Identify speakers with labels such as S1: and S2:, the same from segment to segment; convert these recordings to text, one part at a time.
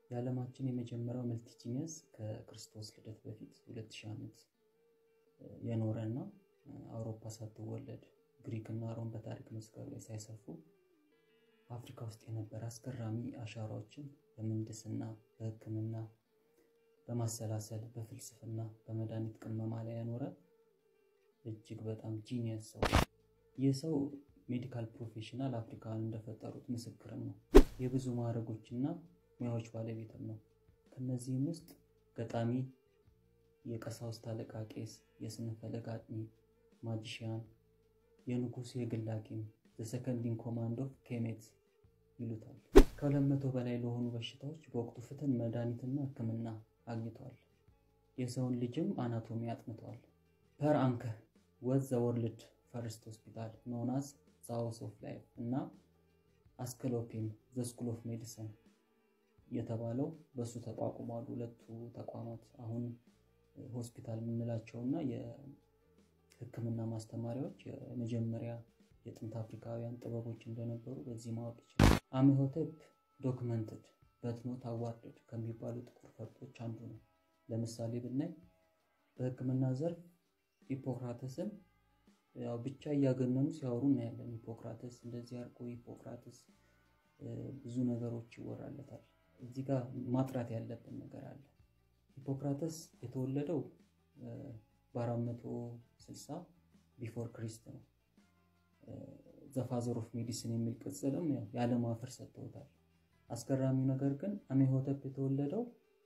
S1: የዓለማችን የመጀመሪያው መልቲጂኒየስ ከክርስቶስ ልደት በፊት 2000 ዓመት የኖረ እና አውሮፓ ሳትወለድ ግሪክ እና ሮም በታሪክ መዝገብ ላይ ሳይሰፉ አፍሪካ ውስጥ የነበረ አስገራሚ አሻራዎችን በምህንድስና፣ በሕክምና፣ በማሰላሰል፣ በፍልስፍና፣ በመድኃኒት ቅመማ ላይ ያኖረ እጅግ በጣም ጂኒየስ ሰው። ይህ ሰው ሜዲካል ፕሮፌሽናል አፍሪካውያን እንደፈጠሩት ምስክርም ነው። የብዙ ማዕረጎችና ሙያዎች ባለቤትም ነው። ከነዚህም ውስጥ ገጣሚ፣ የቀሳውስት አለቃ ቄስ፣ የስነ ፈለግ አጥኚ፣ ማጂሽያን፣ የንጉሱ የግል ሐኪም ዘሰከንድ ኢን ኮማንድ ኦፍ ኬሜት ይሉታል። ከሁለት መቶ በላይ ለሆኑ በሽታዎች በወቅቱ ፍትን መድኃኒትና ሕክምና አግኝተዋል። የሰውን ልጅም አናቶሚ አጥንተዋል። ፐር አንከር ወዝ ዘ ወርልድ ፈርስት ሆስፒታል ኖናስ ሃውስ ኦፍ ላይፍ እና አስክሎፒም ዘ ስኩል ኦፍ ሜዲሲን የተባለው በእሱ ተቋቁሟል። ሁለቱ ተቋማት አሁን ሆስፒታል የምንላቸው እና የህክምና ማስተማሪያዎች የመጀመሪያ የጥንት አፍሪካውያን ጥበቦች እንደነበሩ በዚህ ማወቅ ይችላል። አሜሆቴፕ ዶክመንትድ በትኖት አዋርድድ ከሚባሉ ጥቁር ፈርጦች አንዱ ነው። ለምሳሌ ብናይ በህክምና ዘርፍ ሂፖክራተስን ያው ብቻ እያገነኑ ሲያወሩ እናያለን። ሂፖክራተስ እንደዚህ አድርጎ ሂፖክራተስ ብዙ ነገሮች ይወራለታል። እዚህ ጋር ማጥራት ያለብን ነገር አለ። ሂፖክራተስ የተወለደው በ460 ቢፎር ክሪስት ነው። ዘፋዘር ኦፍ ሜዲሲን የሚል ቅጽልም የዓለም አፈር ሰጥተውታል። አስገራሚው ነገር ግን አሜሆተፕ የተወለደው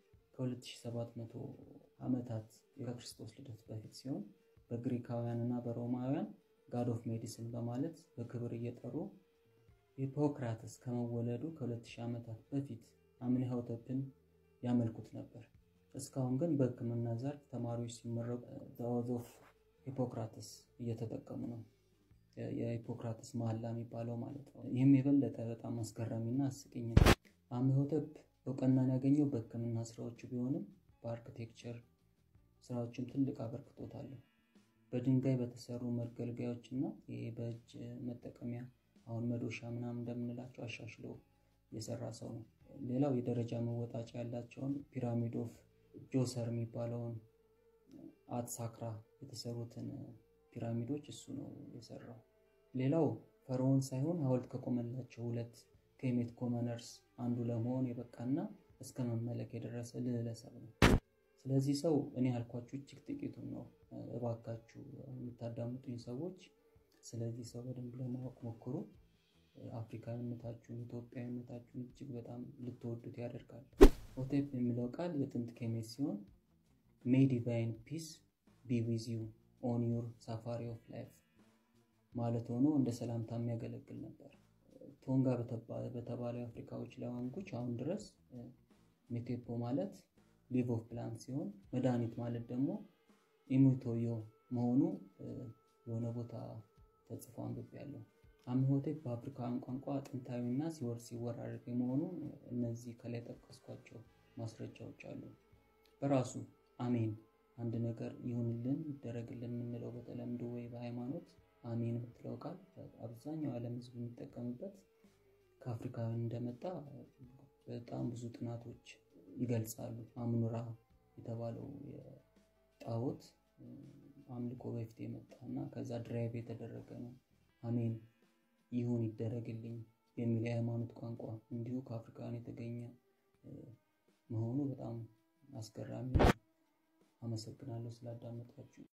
S1: ከ2700 ዓመታት ከክርስቶስ ልደት በፊት ሲሆን በግሪካውያን እና በሮማውያን ጋድ ኦፍ ሜዲሲን በማለት በክብር እየጠሩ ሂፖክራተስ ከመወለዱ ከ2000 ዓመታት በፊት አሜሆተፕን ያመልኩት ነበር። እስካሁን ግን በህክምና ዘርፍ ተማሪዎች ሲመረቁ ዘ ኦዝ ኦፍ ሂፖክራተስ እየተጠቀሙ ነው። የሂፖክራተስ መሐላ የሚባለው ማለት ነው። ይህም የበለጠ በጣም አስገራሚና አስቂኝ ነው። አሜሆተፕ እውቅናን ያገኘው በህክምና ስራዎቹ ቢሆንም በአርክቴክቸር ስራዎችም ትልቅ አበርክቶት አለው። በድንጋይ በተሰሩ መገልገያዎች እና ይሄ በእጅ መጠቀሚያ አሁን መዶሻ ምናምን እንደምንላቸው አሻሽሎ የሰራ ሰው ነው። ሌላው የደረጃ መወጣጫ ያላቸውን ፒራሚድ ኦፍ ጆሰር የሚባለውን አትሳክራ የተሰሩትን ፒራሚዶች እሱ ነው የሰራው። ሌላው ፈርዖን ሳይሆን ሐውልት ከቆመላቸው ሁለት ኬሜት ኮመነርስ አንዱ ለመሆን የበቃና እስከ መመለክ የደረሰ ልዕለ ሰብ ነው። ስለዚህ ሰው እኔ ያልኳችሁ እጅግ ጥቂቱን ነው። እባካችሁ የምታዳምጡኝ ሰዎች ስለዚህ ሰው በደንብ ለማወቅ ሞክሩ። አፍሪካዊነታችሁን፣ ኢትዮጵያዊነታችሁን እጅግ በጣም ልትወዱት ያደርጋል። ሆቴፕ የሚለው ቃል የጥንት ኬሜት ሲሆን ሜይ ዲቫይን ፒስ ቢ ዊዝ ዩ ኦን ዩር ሳፋሪ ኦፍ ላይፍ ማለት ሆኖ እንደ ሰላምታ የሚያገለግል ነበር። ቶንጋ በተባለው የአፍሪካዎች ላንጉጅ አሁን ድረስ ሜቴፖ ማለት ሊቭ ኦፍ ፕላንት ሲሆን መድኃኒት ማለት ደግሞ ኢሙቶዮ መሆኑ የሆነ ቦታ ተጽፎ አንብቤያለሁ። አሜሆቴፕ በአፍሪካውያን ቋንቋ ጥንታዊና ሲወርድ ሲወራረድ የመሆኑ እነዚህ ከላይ ጠቀስኳቸው ማስረጃዎች አሉ። በራሱ አሜን አንድ ነገር ይሁንልን ይደረግልን የምንለው በተለምዶ ወይ በሃይማኖት አሜን የምትለው ቃል አብዛኛው ዓለም ሕዝብ የሚጠቀምበት ከአፍሪካውያን እንደመጣ በጣም ብዙ ጥናቶች ይገልጻሉ። አምኑራ የተባለው የጣዖት አምልኮ በፊት የመጣ እና ከዛ ድራይቭ የተደረገ ነው። አሜን ይሁን ይደረግልኝ የሚል የሃይማኖት ቋንቋ እንዲሁ ከአፍሪካውያን የተገኘ መሆኑ በጣም አስገራሚ ነው። አመሰግናለሁ ስላዳመጣችሁ።